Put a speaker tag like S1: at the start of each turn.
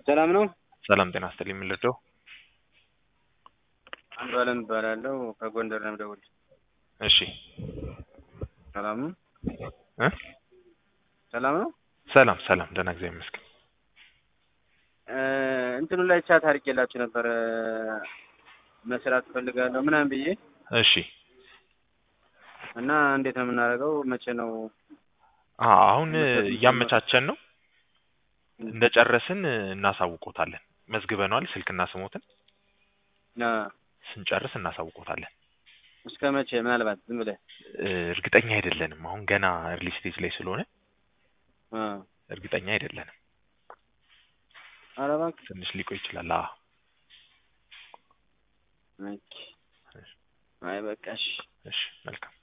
S1: ሰላም ነው?
S2: ሰላም ጤና ይስጥልኝ። ምን ልርዳው?
S1: አንዱ አለም እባላለሁ ከጎንደር ነው የምደውልልህ።
S2: እሺ
S1: ሰላም ነው?
S2: እ
S1: ሰላም ነው?
S2: ሰላም ሰላም፣ ደህና እግዚአብሔር ይመስገን።
S1: እ እንትኑ ላይ ቻት አድርጌላችሁ ነበረ መስራት እፈልጋለሁ ምናምን ብዬ
S2: እሺ
S1: እና እንዴት ነው የምናደርገው? መቼ ነው?
S2: አ አሁን እያመቻቸን ነው። እንደጨረስን እናሳውቆታለን። መዝግበነዋል ስልክና ስሞትን
S1: አ
S2: ስንጨርስ እናሳውቆታለን።
S1: እስከ መቼ? ምናልባት ዝም ብለህ
S2: እ እርግጠኛ አይደለንም። አሁን ገና እርሊ ስቴጅ ላይ ስለሆነ
S1: አ
S2: እርግጠኛ አይደለንም።
S1: ኧረ እባክህ
S2: ትንሽ ሊቆይ ይችላል። አዎ
S1: ኦኬ። አይ በቃ እሺ።
S2: እሺ መልካም